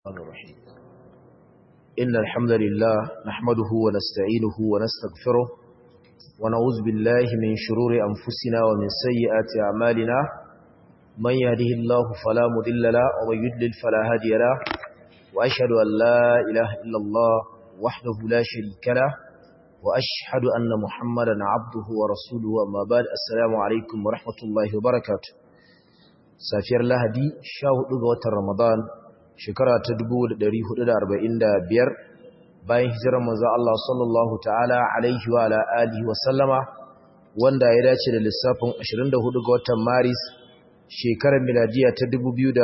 الرحمن الرحيم إن الحمد لله نحمده ونستعينه ونستغفره ونعوذ بالله من شرور أنفسنا ومن سيئات أعمالنا من يهده الله فلا مضل له ومن يضلل فلا هادي له وأشهد أن لا إله إلا الله وحده لا شريك له وأشهد أن محمدا عبده ورسوله أما بعد السلام عليكم ورحمة الله وبركاته safiyar lahadi 14 ga watan ramadan shekara ta 1445 bayan hijirar manzo Allah sallallahu ta'ala alaihi wa ala alihi wa sallama wanda ya dace da lissafin 24 ga watan maris shekarar miladiya ta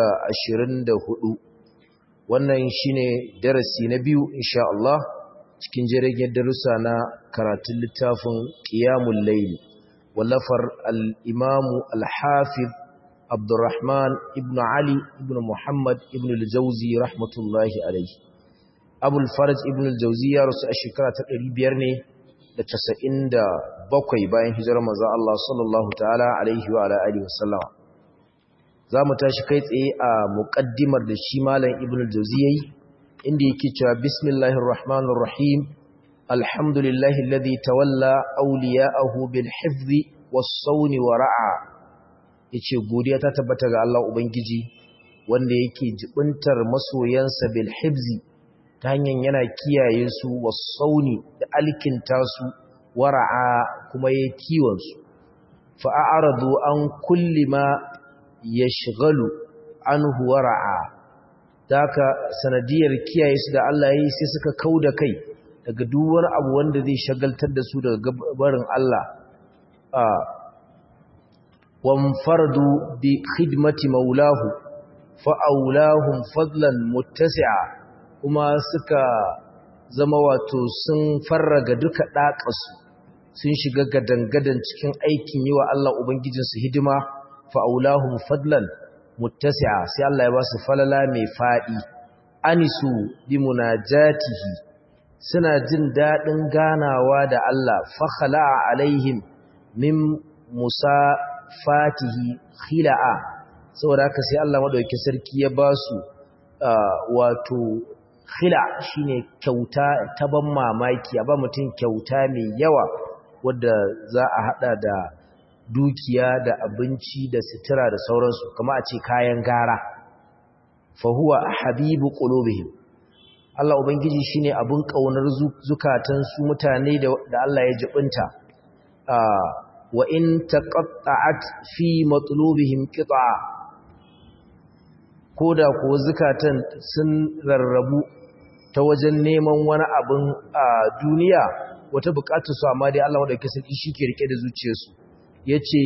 2024 wannan shine darasi na biyu insha Allah cikin jirgin darussa na karatun littafin qiyamul layl wallafar al-imamu al-hafiz Abdurrahman ibn Ali ibn Muhammad ibn al-Jauzi rahmatullahi alaihi. Abul Faraj ibn al-Jauzi ya rasu a shekara ta 500 ne da 97 bayan hijirar manzon Allah sallallahu ta'ala alaihi wa ala alihi wasallam. Zamu tashi kai tsaye a muqaddimar da shi malam ibn al-Jauzi yayi inda yake cewa bismillahir rahmanir rahim alhamdulillahi alladhi tawalla awliya'ahu bil hifzi was-sawni wa ra'a ya ce godiya ta tabbata ga Allah Ubangiji wanda yake jibintar masoyansa bil hibzi ta hanyar yana kiyaye su wasauni da alkinta su wara'a kuma ya kiwon su fa'aradu an kulli ma yashghalu anhu wara'a daka sanadiyar kiyaye su da Allah yayi sai suka kauda kai daga duk wani abu wanda zai shagaltar da su daga barin Allah وانفردوا بخدمة مولاه فأولاهم فضلا متسعا kuma suka zama wato sun farraga duka ɗaƙasu sun shiga gadangadan cikin aikin yi wa Allah Ubangijinsu hidima fa'aulahun fadlan muttasi'a sai Allah ya ba su falala mai faɗi anisu bi munajatihi suna jin daɗin ganawa da Allah fakhala alaihim min musa fatihi khila'a saboda haka sai Allah madaukakin sarki ya ba su wato khila shine kyauta ta ban mamaki a ba mutum kyauta mai yawa wadda za a hada da dukiya da abinci da sutura da sauransu kama a ce kayan gara fa huwa habibu qulubihim Allah ubangiji shine abun kaunar zukatan su mutane da Allah ya jibinta wa in taqatta'at fi matlubihim qit'a koda ko zakatan sun rarrabu ta wajen neman wani abin a duniya wata bukatu su amma dai Allah wadake sarki shike rike da zuciyarsu yace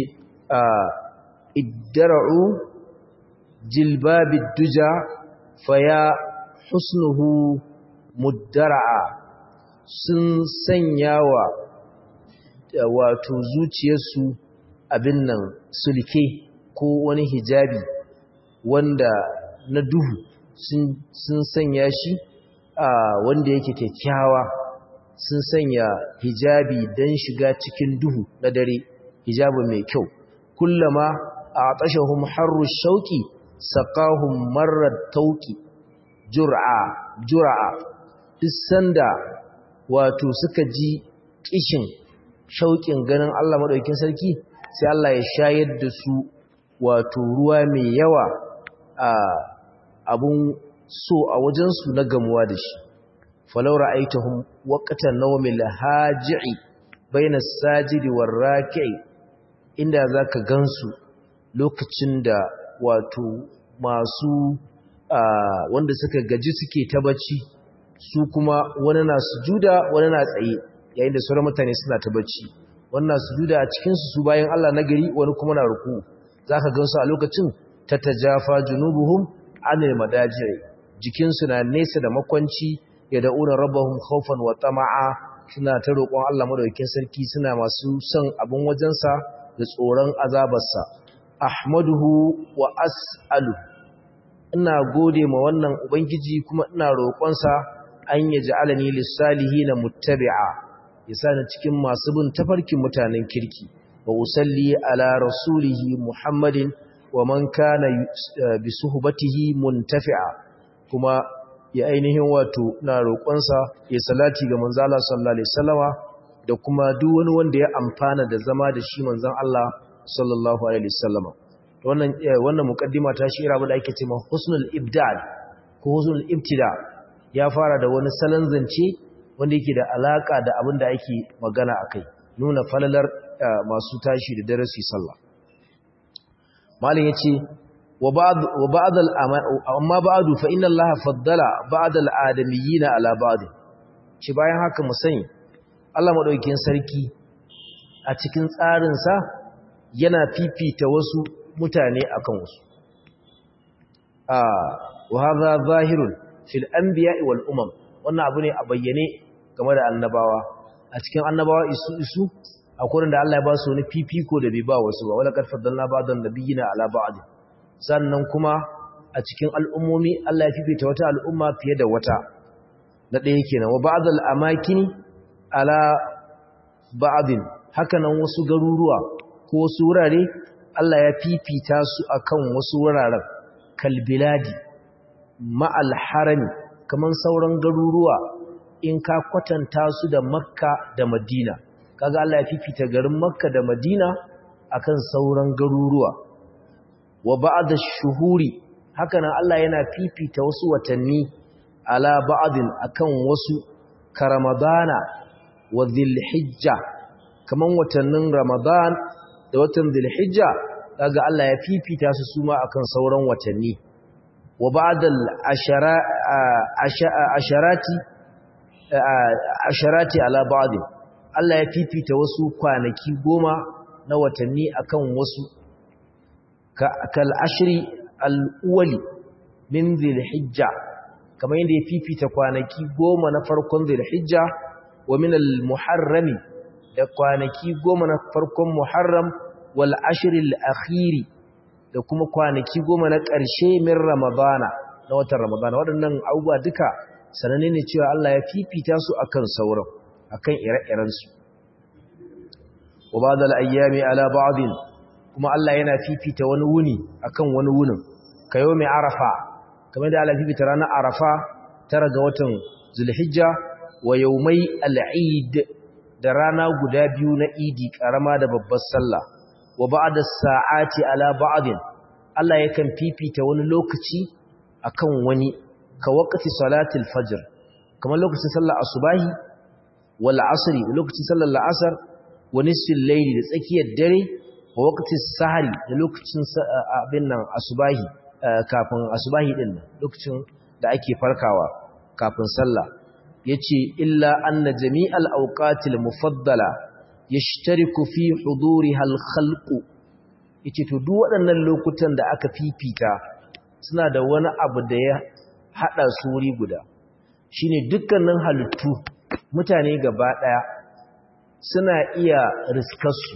iddara'u jilbabid duja faya husnuhu muddara'a sun sanyawa wato zuciyarsu abin nan sulke ko wani hijabi wanda na duhu sun sanya shi a wanda yake kyakkyawa sun sanya hijabi don shiga cikin duhu na dare hijabi mai kyau kullama a tashahum harru shauki saqahum marar tauki jur'a jur'a duk sanda wato suka ji kishin shauƙin ganin Allah maɗaukin sarki sai Allah ya shayar da su wato ruwa mai yawa a abun so a wajensu na gamuwa da shi falau ra'aitahum waqtan nawmil haji'i baina sajidi war raki'i inda zaka gansu lokacin da wato masu wanda suka gaji suke ta bacci su kuma wani na sujuda wani na tsaye yayin da sauran mutane suna ta bacci wannan sujuda a cikin su bayan Allah na gari wani kuma na ruku zaka gansu a lokacin tatajafa junubuhum anil madajiri jikin su na nesa da makwanci yad'una rabbahum khawfan wa tama'a suna ta roƙon Allah madaukakin sarki suna masu son abun wajensa da tsoron azabarsa ahmaduhu wa as'alu ina gode ma wannan ubangiji kuma ina roƙonsa an yaj'alani lis-salihin muttabi'a yasa cikin masu bin tafarkin mutanen kirki wa usalli ala rasulihi muhammadin wa man kana bi suhbatihi muntafi'a kuma ya ainihin wato na roƙonsa ya salati ga manzo Allah sallallahu alaihi wasallama da kuma duk wani wanda ya amfana da zama da shi manzon Allah sallallahu alaihi wasallama wannan wannan muqaddima ta shira ba da ake cewa husnul ibdal ko husnul ibtida ya fara da wani salon zance wanda yake da alaka da abin da ake magana akai nuna falalar masu tashi da darasi sallah malin yace wa ba'd wa ba'd al amma ba'du fa inna allaha faddala ba'd al adamiyina ala ba'd ci bayan haka mu sani Allah madaukakin sarki a cikin tsarin sa yana fifita wasu mutane akan wasu ah wa hadha zahirun fil anbiya'i wal umam wannan abu ne a bayyane game da annabawa a cikin annabawa isu isu akwai da Allah ya ba su wani fifiko da bai ba wasu ba wala kad faddalna ba'dan nabiyina ala ba'd sannan kuma a cikin al'ummomi Allah ya fifita wata al'umma fiye da wata na ɗaya kenan wa ba'dal amakini ala ba'din haka nan wasu garuruwa ko wasu wurare Allah ya fifita su akan wasu wuraren kalbiladi ma'al harami kaman sauran garuruwa in ka kwatanta su da makka da madina kaga Allah ya fifita garin makka da madina akan sauran garuruwa wa ba'da shuhuri haka nan Allah yana fifita wasu watanni ala ba'din akan wasu ka ramadana wa dhilhijja kaman watannin ramadan da watan dhilhijja kaga Allah ya fifita su suma akan sauran watanni wa ba'dal ashara asharati asharati ala ba'd Allah ya fifita wasu kwanaki goma na watanni akan wasu kal ashri al-awwali min dhil-hijja kamar yadda ya fifita kwanaki goma na farkon dhil-hijja wa min al-muharrami da kwanaki goma na farkon muharram wal ashri al-akhiri da kuma kwanaki goma na ƙarshe min ramadana na watan ramadana waɗannan abubuwa duka sananne ne cewa Allah ya fifita su akan sauran akan ire-irensu wa ba'da al-ayyami ala ba'din kuma Allah yana fifita wani wuni akan wani wunin kayo mai arafa kamar da Allah fifita ranar arafa tara ga watan zulhijja wa yawmai al-eid da rana guda biyu na idi karama da babbar sallah wa ba'da sa'ati ala ba'din Allah yakan fifita wani lokaci akan wani ka waqti salatil fajr kamar lokacin sallar asubahi wal asri lokacin sallar la'asar wa nisfil layli da tsakiyar dare wa waqti sahari da lokacin abin nan asubahi kafin asubahi din nan lokacin da ake farkawa kafin sallah yace illa anna jami'al awqatil mufaddala yashtariku fi huduriha al khalq yace to duk waɗannan lokutan da aka fifita suna da wani abu da ya hada su wuri guda shine dukkanin halittu mutane gaba daya suna iya riskarsu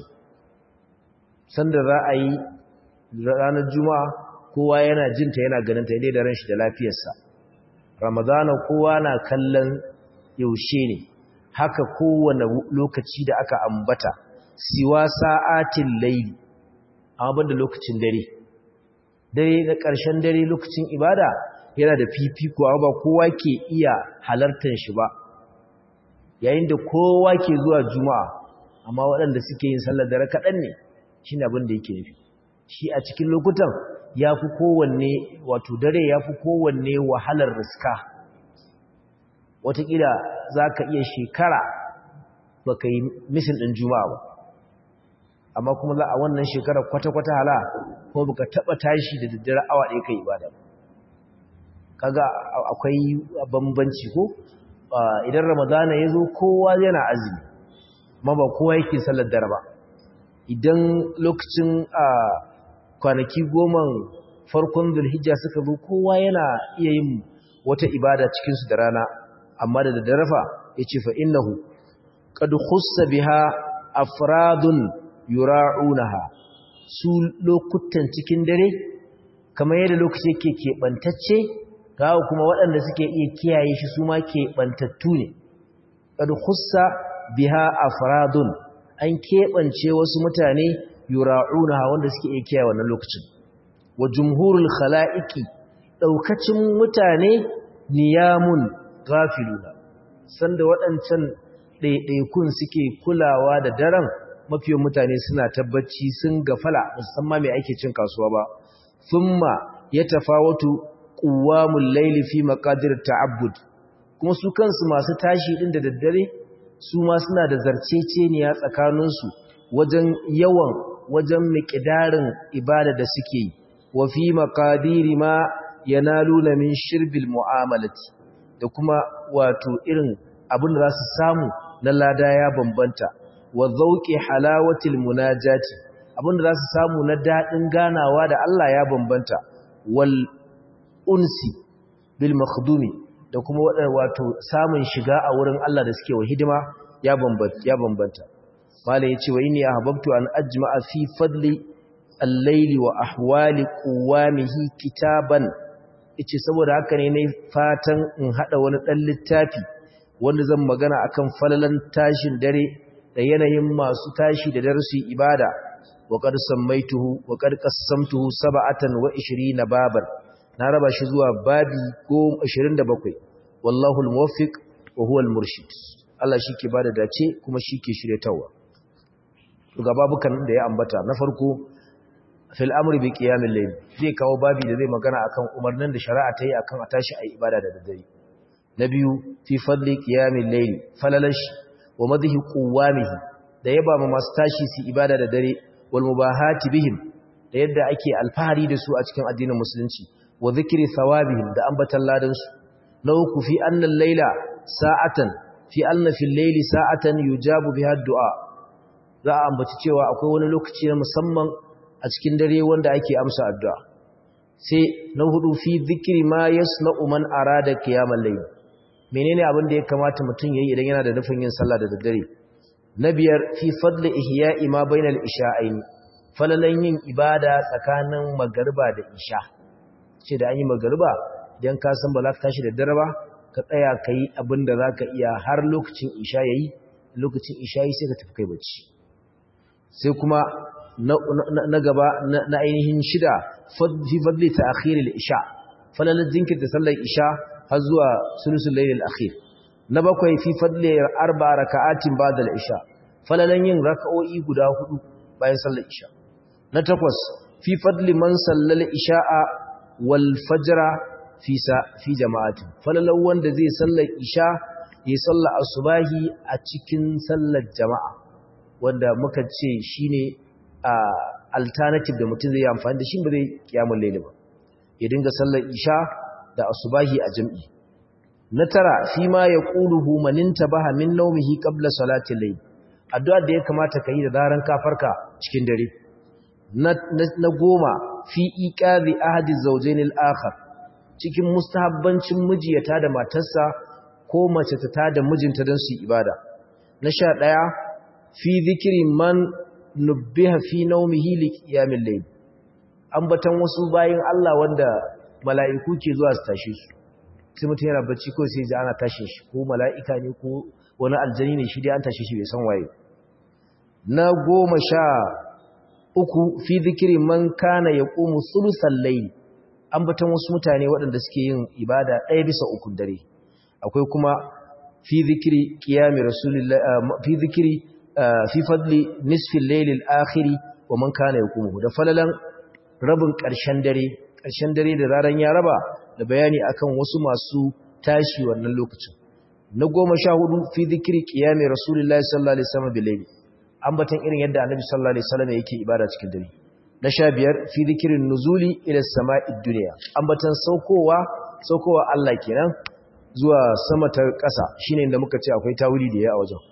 sanda za a yi ranar juma'a kowa yana jinta yana ganinta idai da ran shi da lafiyarsa ramadana kowa na kallon yaushe ne haka kowane lokaci da aka ambata siwa sa'atin laili amma da lokacin dare dare da ƙarshen dare lokacin ibada yana da fifiko ba kowa ke iya halartar shi ba yayin da kowa ke zuwa juma'a amma waɗanda suke yin sallar dare kaɗan ne shi abin da yake nufi shi a cikin lokutan ya fi kowanne wato dare ya fi kowanne wahalar riska watakila za ka iya shekara ba ka yi misin ɗin juma'a ba amma kuma za a wannan shekara kwata-kwata hala ko baka taɓa tashi da daddare awa ɗaya ka ibada ba kaga akwai bambanci ko idan ramadana ya zo kowa yana azumi ma ba kowa yake sallar dare ba idan lokacin kwanaki goma farkon zulhijja suka zo kowa yana iya yin wata ibada cikinsu da rana amma da daddarafa ya ce fa innahu qad khussa biha afradun yura'unaha su lokutan cikin dare kamar yadda lokaci yake keɓantacce gawa kuma waɗanda suke iya kiyaye shi su ma keɓantattu ne qad khussa biha afradun an keɓance wasu mutane yura'una wanda suke iya kiyaye wannan lokacin wa jumhurul khala'iqi daukacin mutane niyamun ghafiluna sanda waɗancan ɗaiɗaikun suke kulawa da daren mafiyan mutane suna tabbaci sun gafala musamman mai ake cin kasuwa ba thumma yatafawatu quwamul layli fi maqadir ta'abbud kuma su kansu masu tashi din da daddare su ma suna da zarceceniya tsakaninsu wajen yawan wajen miƙidarin ibada da suke yi wa fi maqadiri ma yanaluna min shirbil mu'amalati da kuma wato irin abin da za su samu na lada ya bambanta wa zauqi halawatil munajati abin da za su samu na dadin ganawa da Allah ya bambanta wal unsi bil makhdumi da kuma wato samun shiga a wurin Allah da suke wa hidima ya bambanta ya bambanta malai yace wa inni ahbabtu an ajma'a fi fadli al-layli wa ahwali quwamihi kitaban yace saboda haka ne nayi fatan in hada wani dan littafi wanda zan magana akan falalan tashin dare da yanayin masu tashi da darasi ibada wa qad sammaituhu wa qad qassamtuhu sab'atan wa 20 baban na raba shi zuwa babi 27 wallahu al-muwaffiq wa huwa al-murshid Allah shike bada dace kuma shike shiryatawa ga babukan da ya ambata na farko fil amri bi qiyamil layl zai kawo babi da zai magana akan umarnin da shari'a ta yi akan a tashi ayi ibada da daddare na biyu fi fadli qiyamil layl falalash wa madhi quwamihi da yaba ma masu tashi su ibada da dare wal mubahati bihim da yadda ake alfahari da su a cikin addinin musulunci wa zikri thawabihim da ambatan ladan su na uku fi annal layla sa'atan fi anna fil layli sa'atan yujabu biha du'a za a ambaci cewa akwai wani lokaci na musamman a cikin dare wanda ake amsa addu'a sai na hudu fi zikiri ma yasna'u man arada qiyamul layl menene abin da ya kamata mutum yayi idan yana da nufin yin sallah da daddare na biyar fi fadli ihya'i ma bainal isha'aini falalan yin ibada tsakanin magariba da isha ce da an yi magariba idan ka san ba za ka tashi da dare ba ka tsaya ka yi abin da za ka iya har lokacin isha yayi lokacin isha yi sai ka tafi kai bacci sai kuma na gaba na ainihin shida fi fadli ta akhiril isha falalar jinkirta sallar isha har zuwa sulusul lailil akhir na bakwai fi fadli arba raka'atin ba'da al-isha falalan yin raka'o'i guda hudu bayan sallar isha na takwas fi fadli man sallal isha'a wal fajra fi sa fi jama'atin falalan wanda zai sallar isha ya sallar asubahi a cikin sallar jama'a wanda muka ce shine alternative da mutum zai yi amfani da shi ba zai kiyamun laili ba ya dinga sallar isha da asubahi a jam'i na tara fi ma ya ƙuluhu maninta baha min naumihi ƙabla salatin laili addu'ar da ya kamata ka yi da daren kafarka cikin dare na goma fi iƙazi ahadi zaujainil akhar cikin mustahabbancin miji ya tada matarsa ko mace ta tada mijinta don su ibada na sha ɗaya fi zikiri man nubbiha fi naumihi li qiyamil layl ambatan wasu bayin Allah wanda mala'iku ke zuwa su tashi su sai mutum yana bacci ko sai ji ana tashi shi ko mala'ika ne ko wani aljani ne shi dai an tashi shi bai san waye na goma sha uku fi zikiri man kana yaqumu sulusal layl ambatan wasu mutane waɗanda suke yin ibada ɗaya bisa uku dare akwai kuma fi zikiri qiyami rasulillahi fi zikiri fi fadli nisfin lailil akhiri wa man kana yaqumu da falalan rabin ƙarshen dare ƙarshen dare da raran ya raba da bayani akan wasu masu tashi wannan lokacin na goma sha hudu fi dhikri qiyami rasulillahi sallallahu alaihi wasallam bil ambatan irin yadda annabi sallallahu alaihi wasallam yake ibada cikin dare na sha biyar fi dhikrin nuzuli ila sama'id dunya ambatan saukowa saukowa Allah kenan zuwa sama ta ƙasa shine inda muka ce akwai tawili da ya a wajen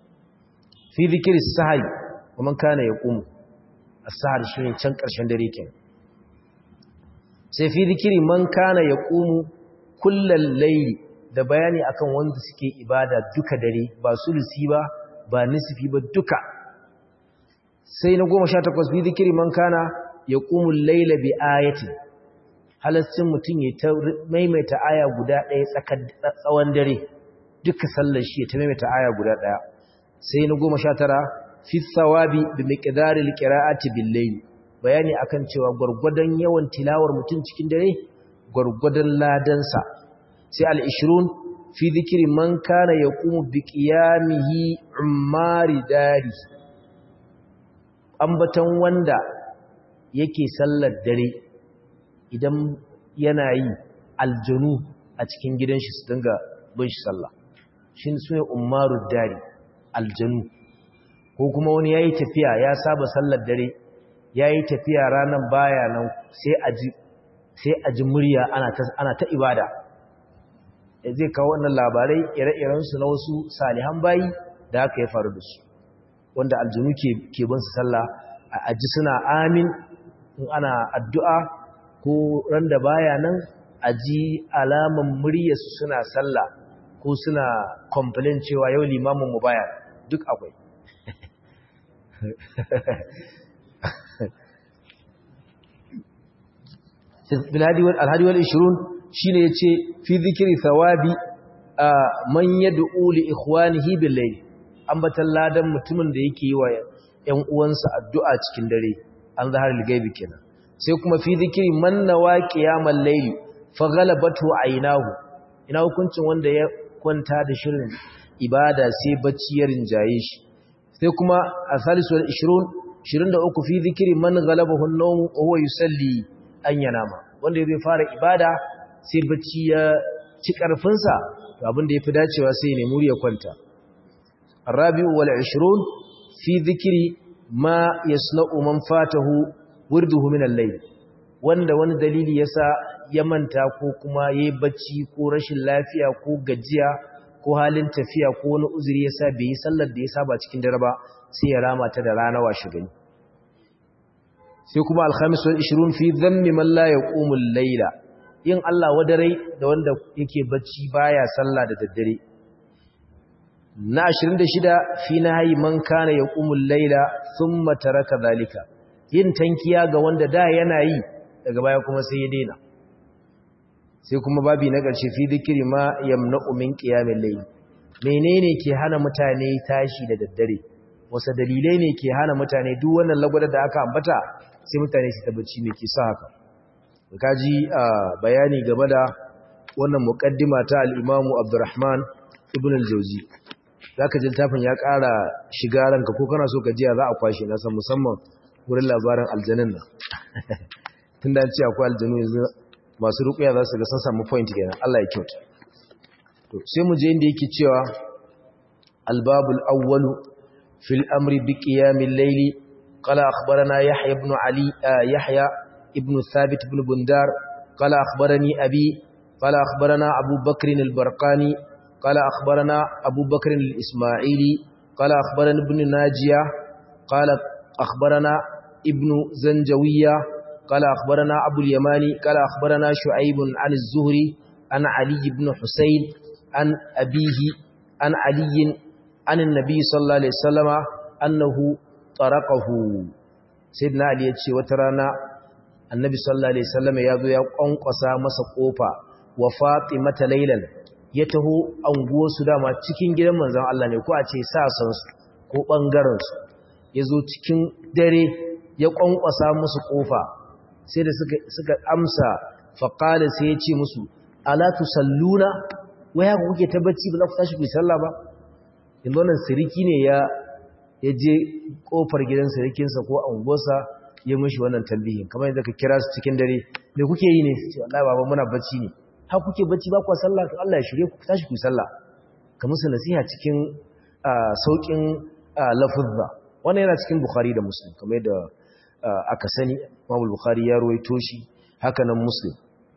fi zikiri sahari kuma kana ya ƙumu a sahari shi ne can ƙarshen dare ke sai fi zikiri man kana ya ƙumu kullum laili da bayani akan wanda suke ibada duka dare ba sulusi ba ba nisifi ba duka sai na goma sha takwas fi zikiri man kana ya ƙumu laila bi ayatin halascin mutum ya ta maimaita aya guda ɗaya tsawon dare duka sallar shi ya ta maimaita aya guda ɗaya sai na goma sha tara fi tsawabi bi miƙidarin ƙira'ati billahi bayani akan cewa gwargwadon yawan tilawar mutum cikin dare gwargwadon ladansa sai al-20 fi dhikri man kana yaqumu bi qiyamihi ummari dari ambatan wanda yake sallar dare idan yana yi aljanu a cikin gidan shi su dinga bin shi sallah shi ne umaru dari aljanu ko kuma wani ya yi tafiya ya saba sallar dare ya yi tafiya ranar baya nan sai a ji murya ana ta ibada zai kawo wannan labarai ire-irensu na wasu salihan bayi da aka ya faru da su wanda aljanu ke bin su sallah a ji suna amin in ana addu'a ko ran da baya nan a ji alaman muryarsu suna sallah ko suna complain cewa yau limamin mu baya duk akwai alhadi wal ishirun shi ne ya ce fi zikiri thawabi a man yad'u li ikhwanihi bil layl ambatan ladan mutumin da yake yi wa ƴan uwansa addu'a cikin dare an zahar ligaibi kenan sai kuma fi zikiri man nawa qiyamal layl fa ghalabatu aynahu ina hukuncin wanda ya kwanta da shirin ibada sai bacci ya rinjaye shi sai kuma a salisu 20 23 fi zikiri man ghalabahu an-nawm wa huwa yusalli an yanama wanda zai fara ibada sai bacci ya ci karfin sa to abin da yafi dacewa sai ne muri ya kwanta arabi'u wal 20 fi zikiri ma yasna'u man fatahu wurduhu min al-layl wanda wani dalili yasa ya manta ko kuma yayi bacci ko rashin lafiya ko gajiya ko halin tafiya ko wani uzuri yasa bai yi sallar da ya saba cikin dare ba sai ya rama ta da rana washe gani sai kuma al-khamis wal 20 fi dhammi man la yaqumu al-layla yin Allah wadarai da wanda yake bacci baya sallah da daddare na 26 fi nahyi man kana yaqumu al-layla thumma taraka zalika yin tankiya ga wanda da yana yi daga baya kuma sai ya daina sai kuma babi na ƙarshe fi dhikri ma yamna'u min qiyamil layl menene ke hana mutane tashi da daddare wasu dalilai ne ke hana mutane duk wannan lagwada da aka ambata sai mutane su tabbaci me ke sa haka kaji bayani game da wannan muqaddima ta al-Imam Abdurrahman ibn al-Jawzi zaka ji tafin ya ƙara shiga ranka ko kana so ka jiya za a kwashe na san musamman wurin labarin aljanin nan tunda an ce akwai aljanu yanzu masu ruqya za su ga sun samu point kenan Allah ya kyauta to sai mu je inda yake cewa al-babul awwalu fil amri bi qiyamil layli qala akhbarana yahya ibn ali yahya ibn thabit ibn bundar qala akhbarani abi qala akhbarana abu bakr al-barqani qala akhbarana abu bakr al-isma'ili qala akhbarana ibn najiya qala akhbarana ibn zanjawiya qala akhbarana abu al-yamani qala akhbarana shu'aib an az-zuhri an ali ibn husayn an abihi an ali an annabi sallallahu alaihi wasallama annahu taraqahu sayyidina ali yace wata rana annabi sallallahu alaihi wasallama yazo ya kwankwasa masa kofa wa fatimata laylan ya taho anguwar su dama cikin gidan manzon Allah ne ko a ce sa san su ko bangaren su yazo cikin dare ya kwankwasa musu kofa sai da suka suka amsa faqala sai ya ce musu ala tusalluna waya ku kuke tabbaci ba za ku tashi ku sallah ba yanzu wannan siriki ne ya ya je kofar gidan sirikinsa ko anguwarsa ya mishi wannan tambihin kamar yadda ka kira su cikin dare me kuke yi ne ce wallahi baba muna bacci ne ha kuke bacci ba ku sallah to Allah ya shirye ku tashi ku sallah ka musu nasiha cikin saukin lafuzza wannan yana cikin bukhari da muslim kamar yadda aka sani Imam Bukhari ya ruwaito shi haka nan muslim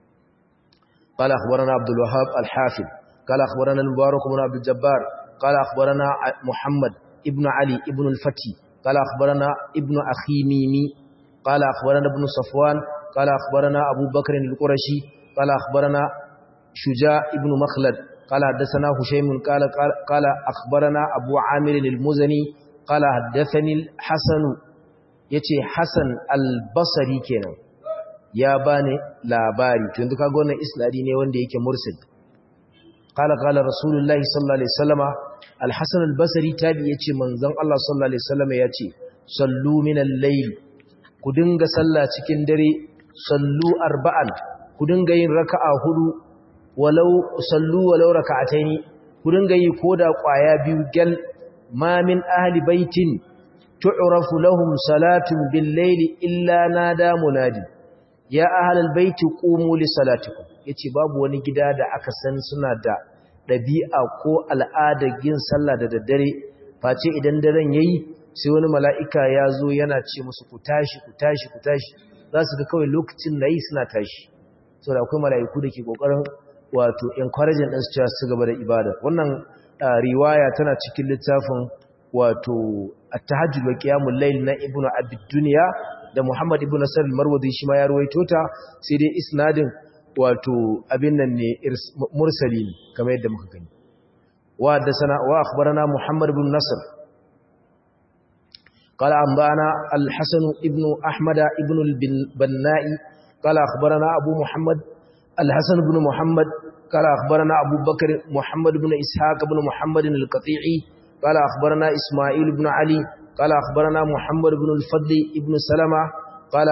قال أخبرنا عبد الوهاب الحافظ قال أخبرنا المبارك بن عبد الجبار قال أخبرنا محمد ابن علي ابن الفتي قال أخبرنا ابن أخي ميمي قال أخبرنا ابن صفوان قال أخبرنا أبو بكر القرشي قال أخبرنا شجاع ابن مخلد قال حدثنا هشيم قال, قال, قال أخبرنا أبو عامر المزني قال حدثني الحسن يتي حسن البصري كنا ya bani labari tun duka ga wannan isnadi ne wanda yake mursil qala qala rasulullahi sallallahu alaihi wasallama al-hasan al-basri tabi yace manzon Allah sallallahu alaihi wasallama yace sallu min al-layl ku dinga sallah cikin dare sallu arba'an ku dinga yin raka'a hudu walau sallu walau raka'ataini ku dinga yi koda kwaya biyu gal ma min ahli baitin tu'rafu lahum salatun bil layli illa nada munadi ya ahlal baiti qumu li salatikum yace babu wani gida da aka san suna da dabi'a ko al'adar yin sallah da daddare face idan daren yayi sai wani mala'ika ya zo yana ce musu ku tashi ku tashi ku tashi za su ga kawai lokacin da yi suna tashi saboda akwai mala'iku da ke kokarin wato encouraging din su cewa su gaba da ibada wannan riwaya tana cikin littafin wato at-tahajjud wa qiyamul layl na ibnu abid dunya da muhammad ibnu nasr al-marwazi shi ma ya ruwaito ta sai dai isnadin wato abin nan ne mursali kamar yadda muka gani wa haddathana wa akhbarana muhammad ibn nasr قال أنبانا الحسن ابن أحمد ابن البناء قال أخبرنا أبو محمد الحسن بن محمد قال أخبرنا أبو بكر محمد بن إسحاق بن محمد القطيعي قال أخبرنا إسماعيل بن علي قال أخبرنا محمد بن الفضل ابن سلمة قال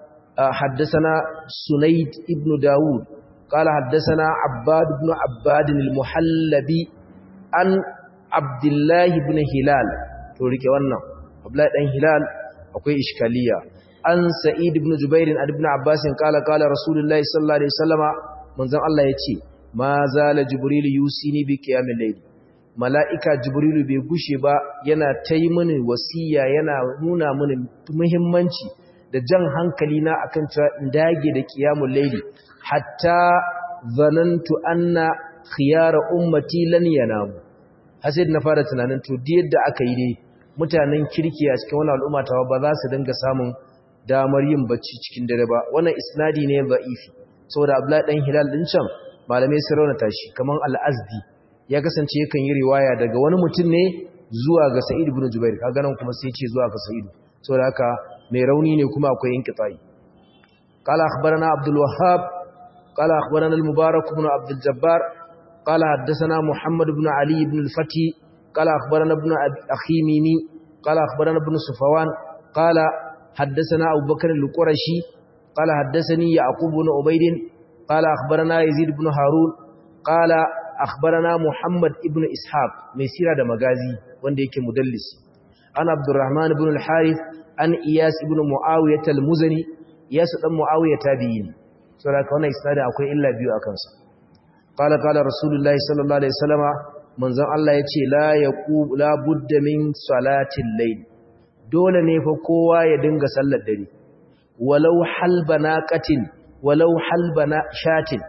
حدثنا سنيد ابن داود قال حدثنا عباد بن عباد المحلبي عن عبد الله بن هلال توريك wannan Abdullahi dan Hilal akwai iskaliya an Sa'id ibn Jubair an ibn Abbas kala kala Rasulullahi sallallahu alaihi wasallama manzon Allah yace ma zala Jibril yusini bi qiyamil layl mala'ika Jibril bai gushe ba yana tayi mini wasiya yana nuna mini muhimmanci da jan hankali na akan cewa in dage da qiyamul layl hatta zanantu anna khiyara ummati lan yanamu hasid na fara tunanin to yadda aka yi dai mutanen kirki a cikin wani al'umma ta ba za su dinga samun damar yin bacci cikin dare ba wannan isnadi ne ba'ifi saboda abdullahi dan hilal din can malamai sun raunata shi kaman al-azdi ya kasance yakan yi riwaya daga wani mutum ne zuwa ga sa'id ibn jubair kaga nan kuma sai ce zuwa ga sa'id saboda haka mai rauni ne kuma akwai inqita'i qala akhbarana abdul wahhab qala akhbarana al-mubarak ibn abdul jabbar qala haddathana muhammad ibn ali ibn al-fati قال أخبرنا ابن أخي ميمي قال أخبرنا ابن صفوان قال حدثنا أبو بكر القرشي قال حدثني يعقوب بن عبيد قال أخبرنا يزيد بن هارون قال أخبرنا محمد ابن إسحاق مسيرة دمغازي wanda yake mudallis an Abdurrahman ibn al-Harith an Iyas ibn Muawiyah al-Muzani Iyas dan Muawiyah tabi'in saboda wannan isnadin akwai illa biyu akan sa qala qala rasulullahi sallallahu alaihi wasallama manzon Allah ya ce la yaqub la budda min salatin layl dole ne fa kowa ya dinga sallar dare walau halbana qatin walau halbana shatin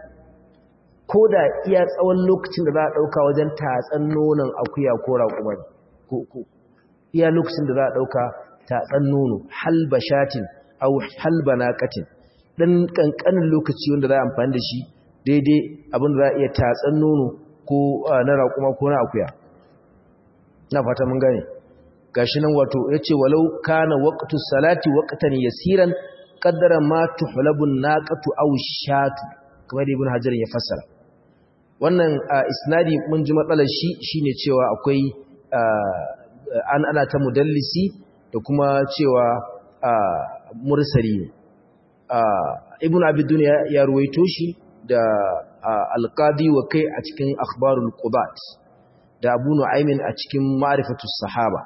koda iya tsawon lokacin da za a dauka wajen tatsan nonon akuya ko raƙuma ko ko iya lokacin da za a dauka tatsan nono halba shatin aw halbana qatin dan kankanin lokaci wanda za a amfani da shi daidai abin da za a iya tatsan nono ko na raƙuma ko na akuya na fata mun gane gashi nan wato yace walau kana waqtu salati waqtan yasiran qaddara ma tuhlabu naqatu aw shatu kamar ibn hajar ya fassara wannan isnadi mun ji matsalar shi shine cewa akwai an ana ta mudallisi da kuma cewa mursali ibn abi dunya ya ruwaito shi da alqadi wa kai a cikin akhbarul qubat da abu nu'aymin a cikin ma'rifatus sahaba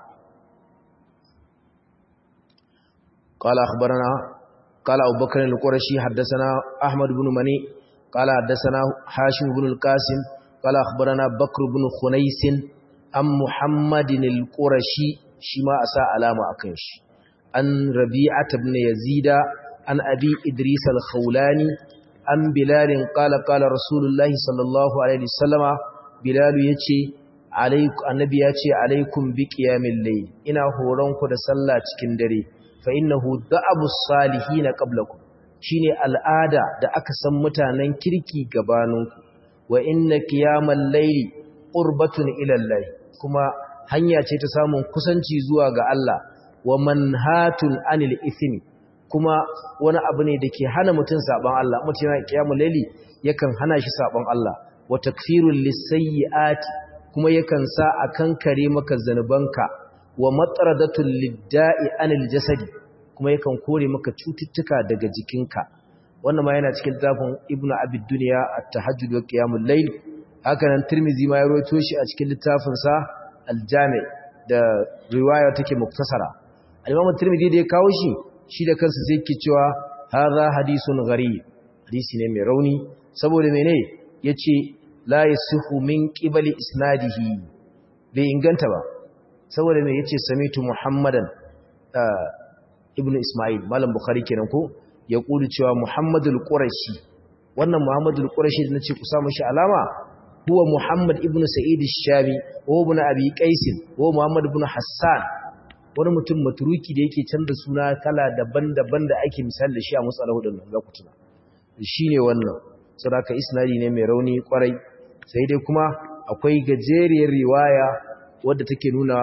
qala akhbarana qala abubakar al-qurashi haddathana ahmad ibn mani qala haddathana hashim ibn al-qasim qala akhbarana bakr ibn khunais am muhammadin al-qurashi shi ma asa alama akan shi an rabi'at ibn yazida an abi idris al-khawlani an bilalin kala kala rasulullahi sallallahu alaihi wasallama bilalu yace alaiku annabi yace alaikum bi qiyamil layl ina horon ku da sallah cikin dare fa innahu da'abu salihin qablakum shine al'ada da aka san mutanen kirki gabaninku wa inna qiyamal layli qurbatun ila Allah kuma hanya ce ta samun kusanci zuwa ga Allah wa manhatun anil ithmi kuma wani abu ne da ke hana mutum saban Allah mutum yana kiyamul laili yakan hana shi saban Allah wa takfirul lisayyiati kuma yakan sa a kankare maka zanubanka wa matradatul lidda'i anil jasadi kuma yakan kore maka cututtuka daga jikinka wannan ma yana cikin littafin ibnu abid dunya at-tahajjud wa qiyamul layl haka nan tirmizi ma ya rawaito shi a cikin littafin sa al-jami da riwaya take muktasara al-imam tirmizi da ya kawo shi shi da kansa sai yake cewa hadha hadithun gharib hadisi ne mai rauni saboda mene yace la yasihu min qibali isnadihi bai inganta ba saboda me yace samitu muhammadan ibnu isma'il malam bukhari kenan ko ya kulu cewa muhammadul qurashi wannan muhammadul qurashi da nace ku samu shi alama huwa muhammad ibnu sa'id ash-shami wa ibn abi qais wa muhammad ibn hassan wani mutum maturuki da yake canza suna kala daban-daban da ake misali da shi a musalahu din nan za ku tuna shine wannan saboda isnadi ne mai rauni kwarai sai dai kuma akwai gajeriyar riwaya wadda take nuna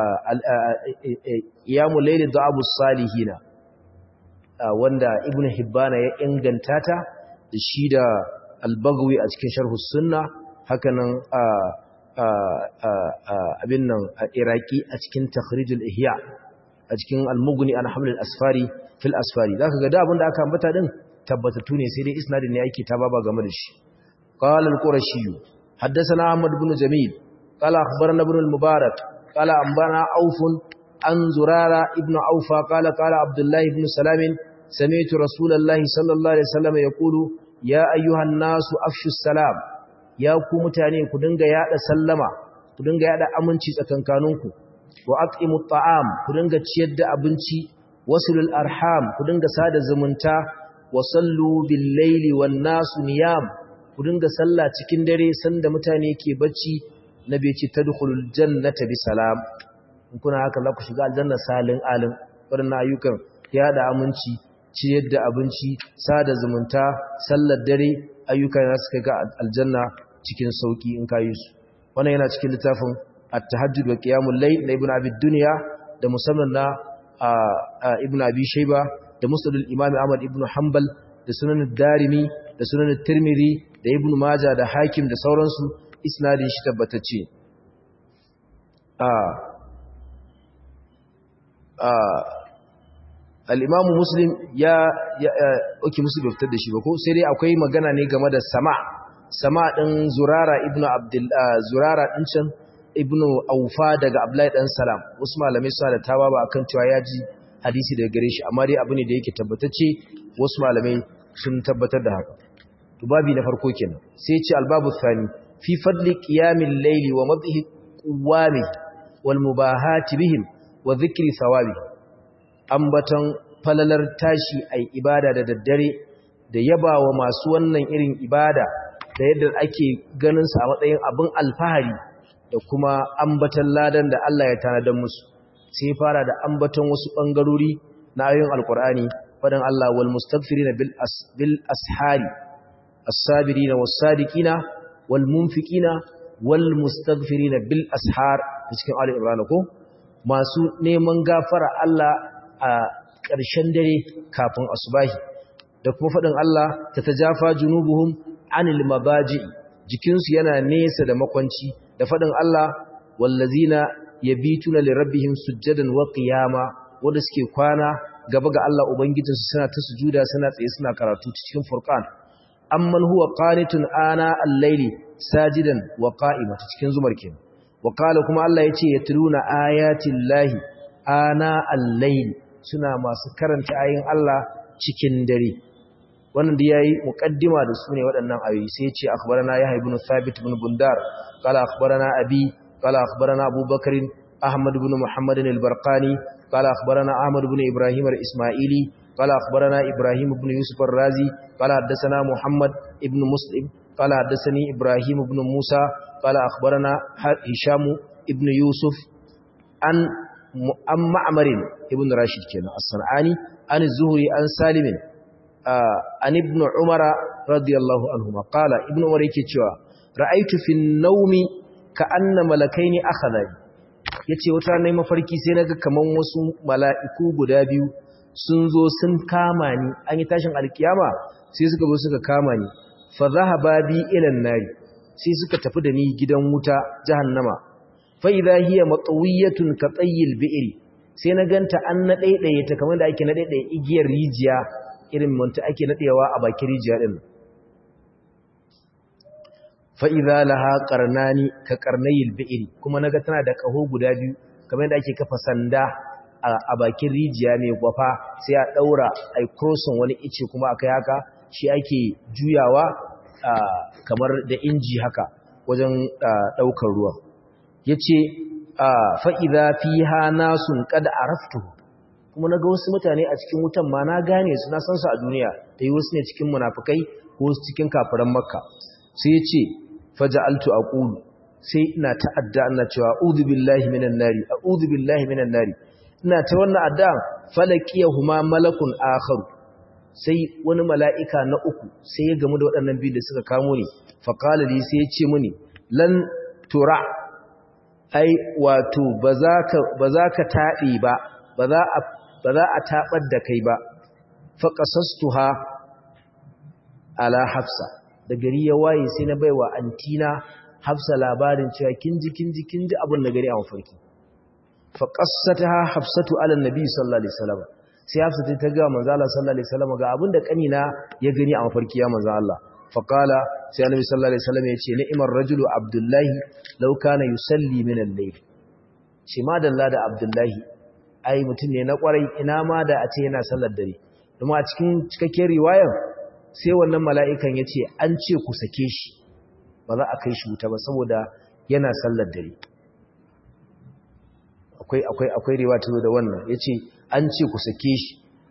iyamu laili da abu salihina wanda ibn hibbana ya inganta ta da shi da albagawi a cikin sharhu sunna hakanan abin nan a iraki a cikin takhrijul ihya a cikin almuguni an hamlin asfari fil asfari za ka gada abin da aka ambata din tabbatattu ne sai dai isnadin ne ake ta baba game da shi qala al-qurashi حدثنا أحمد بن جميل قال أخبرنا ابن المبارك قال أنبانا أوف عن زرارة ابن أوفى قال قال عبد الله بن سلام سمعت رسول الله صلى الله عليه وسلم يقول يا أيها الناس أفشوا السلام يا كومتاني كدنغ يا سلم كدنغ يا أمنشي سكنكانونكو وأطعموا الطعام كدنغ تشيد أبنشي وصلوا الأرحام كدنغ ساد زمنتا وصلوا بالليل والناس نيام ku dinga sallah cikin dare sanda mutane ke bacci nabi ce tadkhulul jannata bi salam in kuna haka za ku shiga aljanna salin alim wadannan ayyukan ya da aminci ciyar da abinci sada zumunta sallar dare ayyukan za su kai ga aljanna cikin sauki in kayi su wannan yana cikin littafin at-tahajjud wa qiyamul layl na ibnu abi dunya da musamman na ibnu abi shayba da musnadul imam ahmad ibnu hanbal da sunan darimi da sunan tirmidhi da ibn majah da hakim da sauransu isnadin shi tabbatacce a a al-imamu muslim ya oke musu bai fitar da shi ba ko sai dai akwai magana ne game da sama sama din zurara ibn abdul zurara din can ibn aufa daga abdullahi dan salam wasu malamai suna da tawa ba akan cewa ya ji hadisi daga gare shi amma dai abu ne da yake tabbatacce wasu malamai sun tabbatar da haka to babi na farko kenan sai ce albabu thani fi fadli qiyamil layli wa madhi quwami wal mubahati bihim wa dhikri thawabi ambatan falalar tashi ai ibada da daddare da yabawa masu wannan irin ibada da yadda ake ganin sa a matsayin abin alfahari da kuma ambatan ladan da Allah ya tanadar musu sai fara da ambatan wasu bangarori na ayoyin alqur'ani fadan Allah wal mustaghfirina bil as bil ashari الصابرين والصادقين والمنفقين والمستغفرين بالاسحار cikin Ali Imran ko masu neman gafara Allah a ƙarshen dare kafin asubahi da kuma faɗin Allah ta tajafa junubuhum anil mabaji jikinsu yana nesa da makwanci da faɗin Allah wallazina yabituna lirabbihim sujjadan wa qiyama wanda suke kwana gaba ga Allah ubangijinsu suna ta sujuda suna tsaye suna karatu cikin furqan amman huwa qanitun ana al-layli sajidan wa qa'ima cikin zumar kenan wa qala kuma Allah yace yatluna ayatil lahi ana al-layli suna masu karanta ayin Allah cikin dare wannan da yayi muqaddima da sune waɗannan ayoyi sai yace akhbarana yahya ibn thabit ibn bundar qala akhbarana abi qala akhbarana abubakar ahmad ibn muhammad al-barqani qala akhbarana ahmad ibn ibrahim al-isma'ili قال أخبرنا إبراهيم بن يوسف الرازي قال حدثنا محمد ابن مسلم قال حدثني إبراهيم بن موسى قال أخبرنا هشام ابن يوسف عن أم معمر ابن راشد كان الصنعاني عن الزهري عن سالم عن ابن عمر رضي الله عنهما قال ابن عمر يكتشوا رأيت في النوم كأن ملكين أخذني yace wata ranar mafarki sai naga kaman wasu mala'iku guda biyu sun zo sun kama ni an yi tashin alkiyama sai suka zo suka kama ni fa zahaba bi ila nari sai suka tafi da ni gidan wuta jahannama fa idha hiya matawiyatun ka tayyil bi'ri sai na ganta an na daidaye ta kamar da ake na daidaye igiyar rijiya irin manta ake nadewa a bakin rijiya din fa idza laha qarnani ka qarnayil bi'ri kuma naga tana da kaho guda biyu kamar yadda ake kafa sanda a bakin rijiya mai gwafa sai a daura ai crossing wani ice kuma akai haka shi ake juyawa kamar da inji haka wajen daukar ruwa yace fa idza fiha nasun qad araftu kuma naga wasu mutane a cikin wutan ma na gane su na san su a duniya dai wasu ne cikin munafikai ko wasu cikin kafiran makka sai yace faja'altu aqulu sai ina ta'adda ina cewa a'udhu billahi minan nari a'udhu billahi minan nari ina ta wannan adda falaqiyahuma malakun akhar sai wani mala'ika na uku sai ya gamu da waɗannan biyu da suka kamo ni fa qala li sai ya ce mini lan tura ai wato bazaka bazaka taɗi ba baza a baza a tabar da kai ba fa qasastuha ala hafsa da gari ya waye sai na baiwa antina hafsa labarin cewa kinji kinji kinji abin da gari a mafarki fa qassataha hafsatu ala annabi sallallahu alaihi wasallam sai hafsa ta ga manzo Allah sallallahu alaihi wasallam ga abin da kanina ya gani a mafarki ya manzo Allah fa qala sai annabi sallallahu alaihi wasallam ya ce ni'mar rajulu abdullahi law kana yusalli min al-layl shi ma dalla da abdullahi ai mutum ne na kwarai ina ma da a ce yana sallar dare kuma a cikin cikakken riwayar sai wannan mala'ikan ya ce an ce ku sake shi ba za a kai shi wuta ba saboda yana sallar dare akwai akwai akwai riwa ta zo da wannan ya ce an ce ku sake shi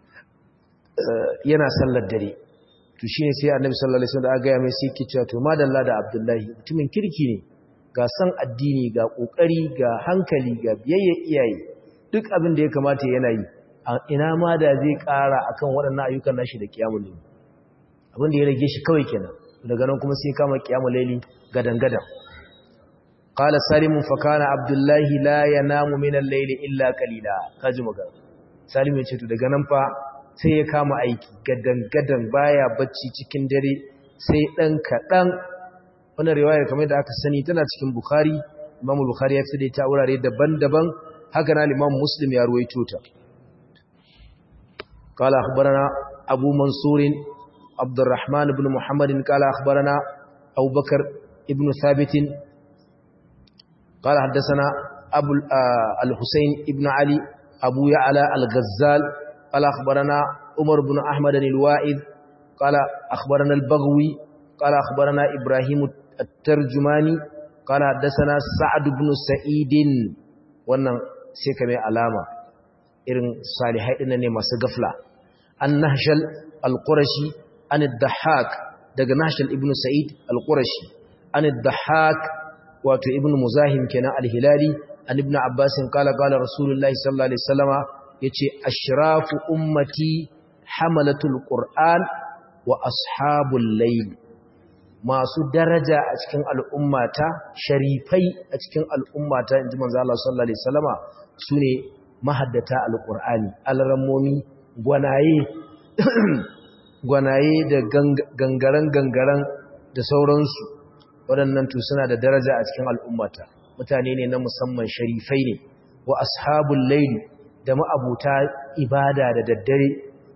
yana sallar dare to shi ne sai annabi sallallahu alaihi wasallam da aga ya mai sai ke cewa to madalla da abdullahi mutumin kirki ne ga san addini ga kokari ga hankali ga biyayya iyaye duk abin da ya kamata yana yi ina ma da zai kara akan waɗannan ayyukan nashi da kiyamul layl abin da ya rage shi kawai kenan daga nan kuma sai kama kiyamul layli gadan gadan qala salimun fa kana abdullahi la yanamu min al-layli illa qalila kaji magana salim ya ce to daga nan fa sai ya kama aiki gadan gadan baya bacci cikin dare sai dan kadan wannan riwaya kamar da aka sani tana cikin bukhari imam bukhari ya fi ta wurare daban-daban haka na imam muslim ya ruwaito ta qala akhbarana abu mansur عبد الرحمن بن محمد قال أخبرنا أبو بكر ابن ثابت قال حدثنا أبو الحسين ابن علي أبو يعلى الغزال قال أخبرنا عمر بن أحمد الوائد قال أخبرنا البغوي قال أخبرنا إبراهيم الترجماني قال حدثنا سعد بن سعيد wannan sai ka mai alama irin salihai ɗin ne masu gafla an nahshal al-qurashi an ad-dahhak daga nahshal ibn sa'id al-qurashi an ad-dahhak wato ibn muzahim kenan al-hilali an ibn abbas qala qala rasulullahi sallallahu alaihi wasallama yace ashrafu ummati hamalatul qur'an wa ashabul layl masu daraja a cikin al'ummata sharifai a cikin al'ummata inji manzo Allah sallallahu alaihi wasallama sune mahaddata alqur'ani alrammomi gwanaye gwanaye da gangaren gangaren da sauransu waɗannan to suna da daraja a cikin al'ummata mutane ne na musamman sharifai ne wa ashabul layli da ma'abuta ibada da daddare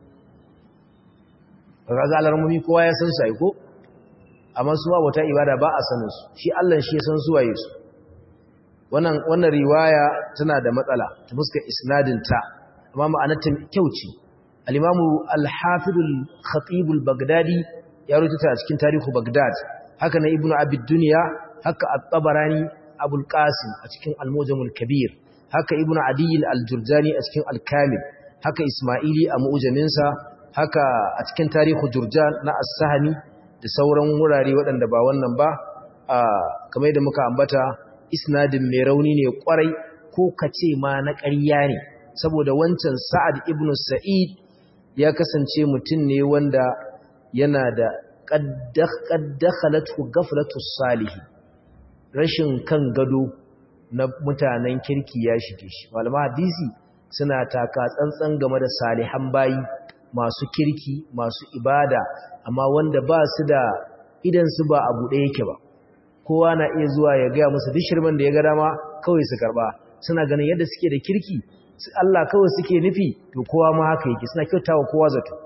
kaga alarmomi kowa ya san su ai ko amma su ma'abuta ibada ba a sanin su shi Allah shi ya san su waye su wannan wannan riwaya tana da matsala ta fuskar isnadin ta amma ma'anarta kyau ce al-imamu al-hafid al-khatib al-baghdadi ya rubuta a cikin tarihu baghdad haka na ibnu abid dunya haka at-tabarani abul qasim a cikin al-mujam al-kabir haka ibnu adi al-jurjani a cikin al-kamil haka isma'ili a mu'jaminsa haka a cikin tarihu jurjan na as-sahmi da sauran wurare waɗanda ba wannan ba kamar da muka ambata isnadin mai rauni ne kwarai ko kace ma na ƙarya ne saboda wancan sa'ad ibn sa'id ya kasance mutum ne wanda yana da qaddakhalatu ghaflatu salih rashin kan gado na mutanen kirki ya shige shi malama hadisi suna taka tsantsan game da salihan bayi masu kirki masu ibada amma wanda ba su da idan su ba abu ɗaya yake ba kowa na iya zuwa ya gaya musu duk shirman da ya ga dama kawai su karba suna ganin yadda suke da kirki Allah kawai suke nufi to kowa ma haka yake suna kyautawa kowa zato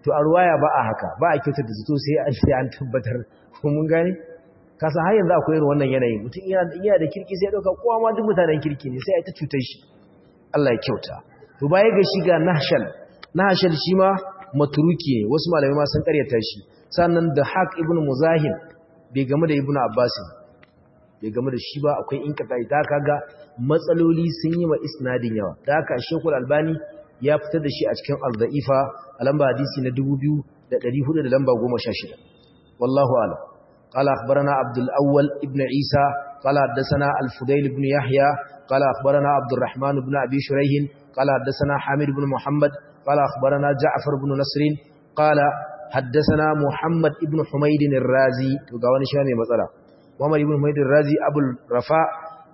to a ruwaya ba a haka ba a kyautar da zato sai an sai an tabbatar ko mun gane ka san har yanzu akwai irin wannan yanayi mutum yana iya da kirki sai ya dauka kowa ma duk mutanen kirki ne sai a ta cutar shi Allah ya kyauta to baya ga shi ga nahshal nahshal shi ma maturuki ne wasu malamai ma sun karyata shi sannan da haq ibn muzahim bai game da ibn abbas bai game da shi ba akwai inkata ita kaga matsaloli sun yi wa isnadin yawa da haka shekul albani ya fitar da shi a cikin al-da'ifa a lamba hadisi na 2400 da lamba 16 wallahu a'lam قال أخبرنا عبد الأول ابن عيسى قال حدثنا الفضيل بن يحيى قال أخبرنا عبد الرحمن بن أبي شريح قال حدثنا حامد بن محمد قال أخبرنا جعفر بن نصر قال حدثنا محمد بن حميد الرازي وقال شامي مثلا محمد بن حميد الرازي أبو الرفاء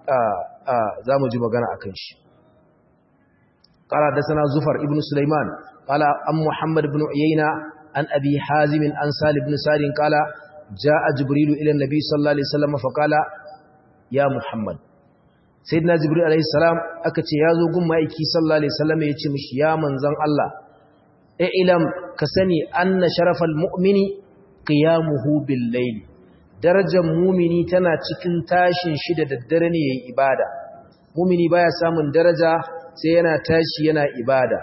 زامو جمعنا أكنش قال حدثنا زفر ابن سليمان قال أم محمد بن عيينة عن أبي حازم عن سالم بن سار قال جاء جبريل إلى النبي صلى الله عليه وسلم فقال يا محمد سيدنا جبريل عليه السلام أكتش يازو قم مائكي صلى الله عليه وسلم يتمش يا منزن الله اعلم كسني أن شرف المؤمن قيامه بالليل darajar mumini tana cikin tashin shi da daddare ne yayin ibada mumini baya samun daraja sai yana tashi yana ibada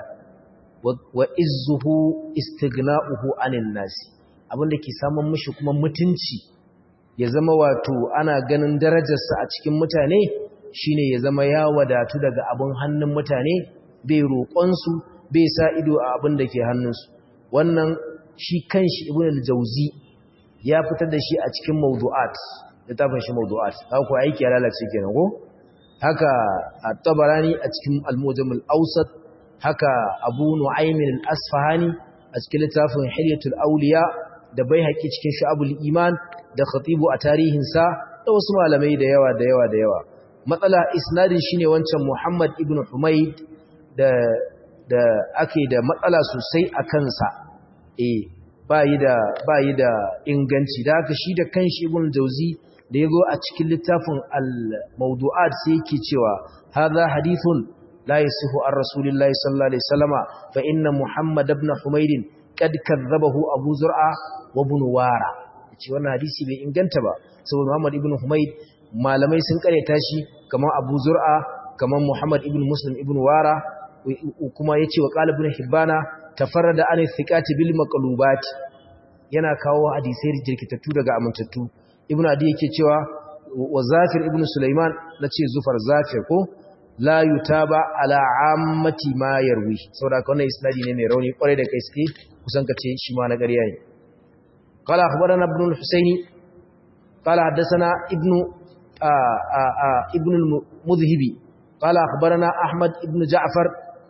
wa izzuhu istighna'uhu anin nasi abinda ke samun mishi kuma mutunci ya zama wato ana ganin darajarsa a cikin mutane shine ya zama ya wadatu daga abin hannun mutane bai roƙonsu bai sa ido a abin da ke hannunsu wannan shi kanshi ibn al-jawzi ya fitar da shi a cikin mawdu'at littafin shi mawdu'at haka ko aiki ya lalace kenan ko haka at-tabarani a cikin al-mujam al-awsat haka abu nu'aym al-asfahani a cikin littafin hilyatul awliya da bai haƙi cikin sha'abul iman da khatibu a tarihinsa da wasu malamai da yawa da yawa da yawa matsala isnadin shine wancan Muhammad ibn Humayd da da ake da matsala sosai a kansa eh bayi da bayi da inganci da haka shi da kanshi ibn Jauzi da yazo a cikin littafin al-mawdu'at sai yake cewa hadha hadithun la yasihu ar rasulillahi sallallahu alaihi wasallama fa inna Muhammad ibn Humayd qad kadzabahu Abu Zur'a wa ibn Wara yace wannan hadisi bai inganta ba saboda Muhammad ibn Humayd malamai sun kareta shi kamar Abu Zur'a kamar Muhammad ibn Muslim ibn Wara kuma yace wa qala ibn Hibbana tafarrada an thiqati bil maqlubat yana kawo hadisai jirkitattu daga amintattu ibn Adi yake cewa wa Zafir ibn Sulaiman nace Zufar Zafir ko la yutaba ala ammati ma yarwi saboda wannan isnadi ne mai rauni kwarai da kai suke kusan kace shi ma na ƙarya ne قال أخبرنا ابن الحسين قال حدثنا ابن آآ آآ ابن المذهبي قال أخبرنا أحمد ابن جعفر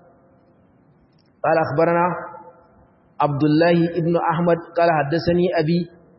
قال أخبرنا عبد الله ابن أحمد قال حدثني أبي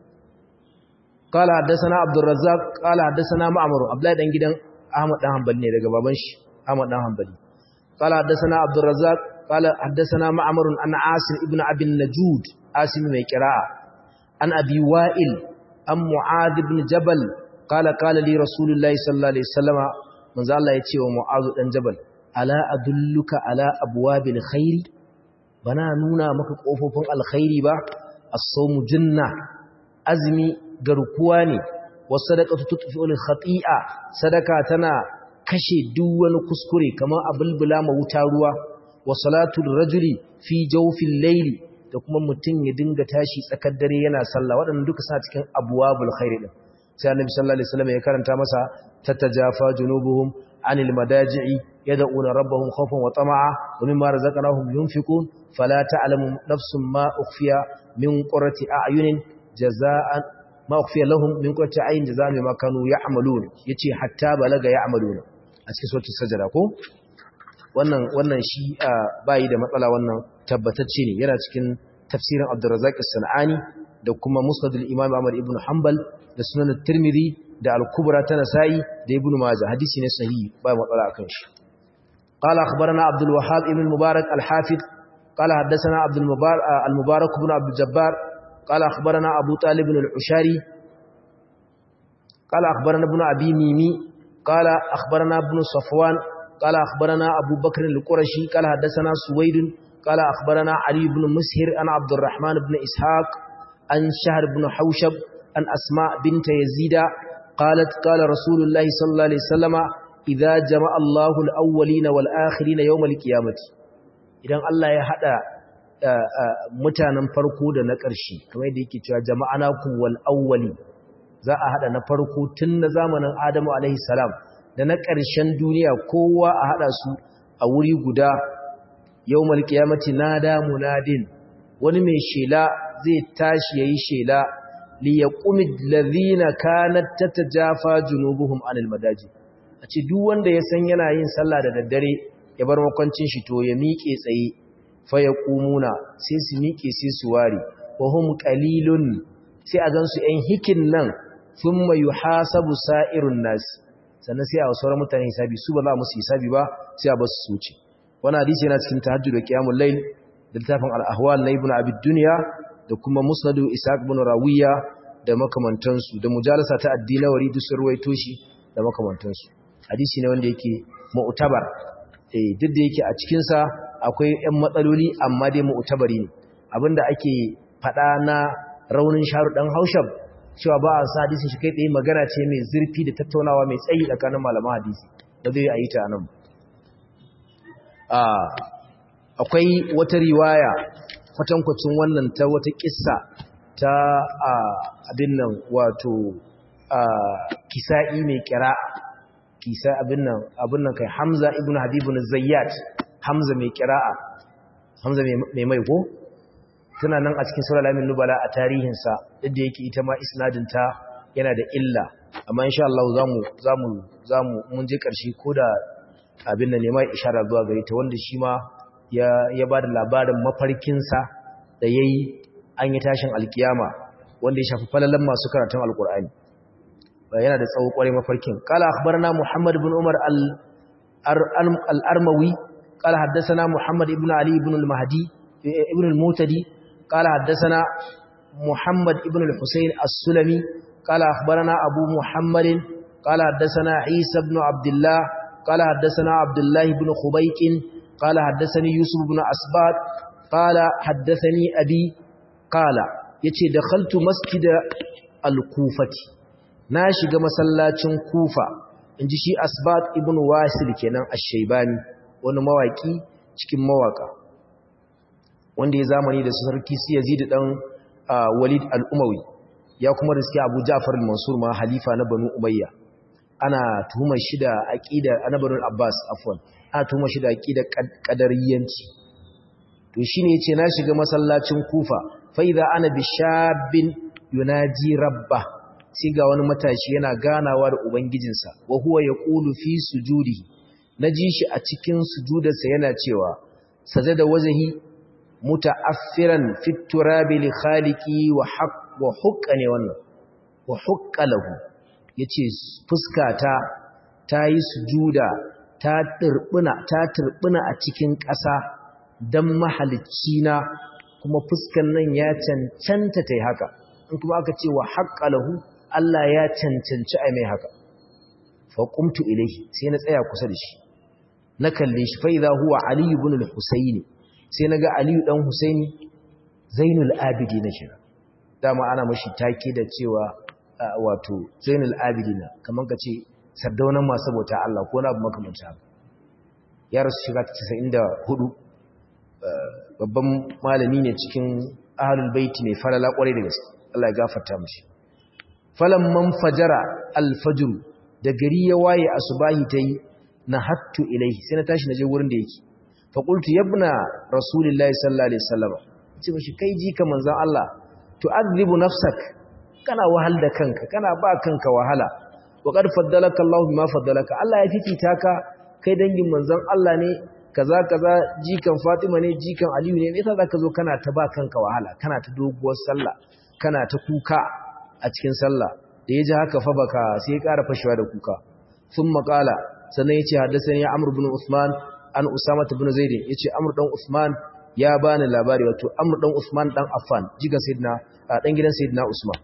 قال حدثنا عبد الرزاق قال حدثنا معمر عبد الله دان gidan Ahmad dan Hanbali ne daga baban shi Ahmad dan Hanbali قال حدثنا عبد الرزاق قال حدثنا معمر عن عاصم ابن ابي النجود عاصم mai qira'a عن أبي وائل أم معاذ بن جبل قال قال لي رسول الله صلى الله عليه وسلم من ذا الله يتي ومعاذ بن جبل ألا أدلك على أبواب الخير بنا نونا مك قفوفن الخير با الصوم جنة أزمي غرقواني والصدقة تطفئ الخطيئة صدقة تنا kashe duk wani kuskure kamar abulbula ma wuta ruwa wa salatul rajuli fi jawfil layli da kuma mutum ya dinga tashi tsakar dare yana sallah waɗannan duka suna cikin abwabul khairi din sai annabi sallallahu alaihi wasallam ya karanta masa tatajafa junubuhum anil madaji'i yad'una rabbahum khawfan wa tama'a wa mimma razaqnahum yunfiqun fala ta'lamu nafsun ma ukhfiya min qurrati a'yunin jazaa'an ma ukhfiya lahum min qurrati a'yun jazaa'an bima kanu ya'malun yace hatta balaga ya'maluna a cikin suratul sajda ko wannan wannan shi bayi da matsala wannan tabbatacce ne yana cikin tafsirin Abdurrazzaq as-Sanani da kuma Musnad al-Imam Ahmad ibn Hanbal da Sunan at-Tirmidhi da Al-Kubra ta Nasa'i da Ibn Majah hadisi ne sahihi ba matsala akan shi قال أخبرنا عبد الوهاب ابن المبارك الحافظ قال حدثنا عبد المبارك المبارك بن عبد الجبار قال أخبرنا أبو طالب العشاري قال أخبرنا ابن أبي ميمي قال أخبرنا ابن صفوان قال أخبرنا أبو بكر القرشي قال حدثنا سويد قال أخبرنا علي بن مسهر عن عبد الرحمن بن إسحاق عن شهر بن حوشب عن أسماء بنت يزيد قالت قال رسول الله صلى الله عليه وسلم إذا جمع الله الأولين والآخرين يوم القيامة إذن الله يحدى mutanen farko da na ƙarshe kamar yadda yake cewa jama'anakum wal awwali za a hada na farko tun na zamanin Adamu alaihi salam da na ƙarshen duniya kowa a hada su a wuri guda yawmal qiyamati nada munadin wani mai shela zai tashi yayi shela li yaqumid ladhina kanat tatajafa junubuhum anil madaji a ce duk wanda ya san yana yin sallah da daddare ya bar makwancin shi to ya miƙe tsaye fa yaqumuna sai su miƙe sai su ware wa hum qalilun sai a gansu ɗan hikin nan thumma yuhasabu sa'irun nas sannan sai a wasu mutane hisabi su ba za musu hisabi ba sai a basu su wuce wani hadisi yana cikin tahajjud da qiyamul layl da littafin al-ahwal na ibn abi dunya da kuma musnad ishaq ibn rawiya da makamantansu da mujalasa ta addinawari duk sun ruwaito shi da makamantansu hadisi ne wanda yake mu'tabar eh duk da yake a cikin sa akwai ƴan matsaloli amma dai mu'tabari ne abinda ake fada na raunin sharu dan haushab cewa ba a sa hadisin shi kai tsaye magana ce mai zurfi da tattaunawa mai tsayi tsakanin malaman hadisi da zai yi ta nan akwai wata riwaya kwatankwacin wannan ta wata kissa ta abin nan wato kisa'i mai kira kisa abin nan abin nan kai hamza ibn habibun zayyat hamza mai kira'a hamza mai mai ko tana nan a cikin sura lamin nubala a tarihinsa yadda yake ita ma isnadinta yana da illa amma insha Allah zamu zamu zamu mun je karshe ko da abin da ne mai ishara zuwa gare ta wanda shi ma ya ya bada labarin mafarkinsa da yayi an yi tashin alkiyama wanda ya shafi falalan masu karatun alqur'ani yana da tsawo kware mafarkin qala akhbarana muhammad ibn umar al al-armawi qala haddathana muhammad ibn ali ibn al-mahdi ibn al-mutadi qala haddathana muhammad ibn al-husayn as-sulami qala akhbarana abu muhammadin qala haddathana isa ibn abdullah قال حدثنا عبد الله بن خبيك قال حدثني يوسف بن أسبات قال حدثني أبي قال يتي دخلت مسجد الكوفة ناشق مسلاتين كوفة inji shi asbat ibn wasil kenan ash-shaybani wani mawaki cikin mawaka wanda ya zamani da sarki Yazid dan Walid al-Umawi ya kuma riski Abu Ja'far al-Mansur ma halifa na Banu Umayya ana tuhumar shi da aqida annabarin Abbas afwan ana tuhumar shi da aqida qadariyanci to shine yace na shiga masallacin Kufa fa idza ana bishabin yunaji rabba sai ga wani matashi yana ganawa da ubangijinsa wa huwa yaqulu fi sujudi naji shi a cikin sujudarsa yana cewa sajada wajhi muta'affiran fit turabi li khaliqi wa haqq wa hukka ne wannan wa hukka lahu yace fuskata ta yi sujuda ta turbuna ta turbuna a cikin ƙasa dan mahalicci na kuma fuskan nan ya cancanta tai haka in kuma aka ce wa haqqa lahu Allah ya cancanci ai mai haka fa qumtu ilayhi sai na tsaya kusa da shi na kalle shi fa idha huwa ali ibn al-husayn sai naga ali dan husaini zainul abidin shi dama ana mashi take da cewa wato zainul abidina kamar ka ce sardaunan masu bauta Allah ko na abu makamanta ya rasu shiga 94 babban malami ne cikin ahlul baiti mai falala kwarai da gaske Allah ya gafarta mashi man fajara alfajr da gari ya waye asubahi tayi na hattu ilaihi sai na tashi naje wurin da yake fa qultu yabna rasulillahi sallallahu alaihi wasallam ce mashi kai ji ka manzon Allah tu'adhibu nafsak kana wahal da kanka kana ba kanka wahala wa qad faddalaka Allah bima faddalaka Allah ya fifita ka kai dangin manzon Allah ne kaza kaza jikan Fatima ne jikan Aliyu ne me yasa zaka zo kana ta ba kanka wahala kana ta doguwar sallah kana ta kuka a cikin sallah da yaji haka fa baka sai ya ƙara fashewa da kuka thumma qala sannan yace haddathani Amr ibn Uthman an Usama ibn Zaid yace Amr dan Uthman ya bani labari wato Amr dan Usman dan Affan jiga sayyidina dan gidan sayyidina Usman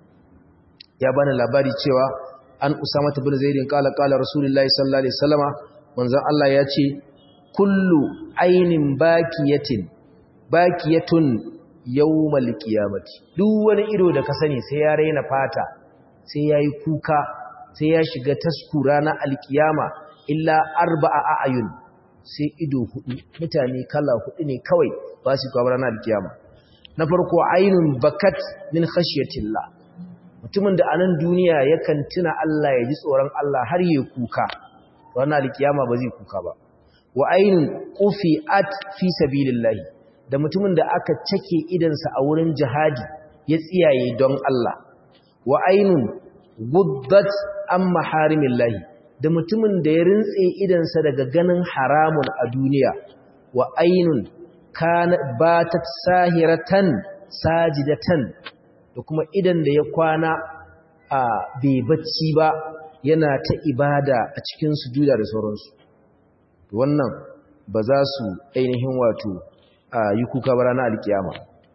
ya bani labari cewa an Usama ibn Zaid kala kala Rasulullahi sallallahu alaihi wasallama manzon Allah ya ce kullu ainin bakiyatin bakiyatun yawmal qiyamati duk wani ido da ka sani sai ya raina fata sai yayi kuka sai ya shiga taskura na alkiyama illa arba'a a'yun sai ido hudu mutane kala hudu ne kawai ba su kwa ranar alkiyama na farko ainun bakat min khashyatillah mutumin da anan duniya yakan tuna Allah ya ji tsoron Allah har ya kuka ranar alkiyama ba zai kuka ba wa ainun qufiat fi sabilillah da mutumin da aka cake idansa a wurin jihadi ya tsiyaye don Allah wa ainun guddat an maharimillahi da mutumin da ya rintse idansa daga ganin haramun a duniya wa ainun kana batat sahiratan sajidatan da kuma idan da ya kwana a bai bacci ba yana ta ibada a cikin sujuda da sauransu wannan ba za su ainihin wato yi kuka ba ranar alkiyama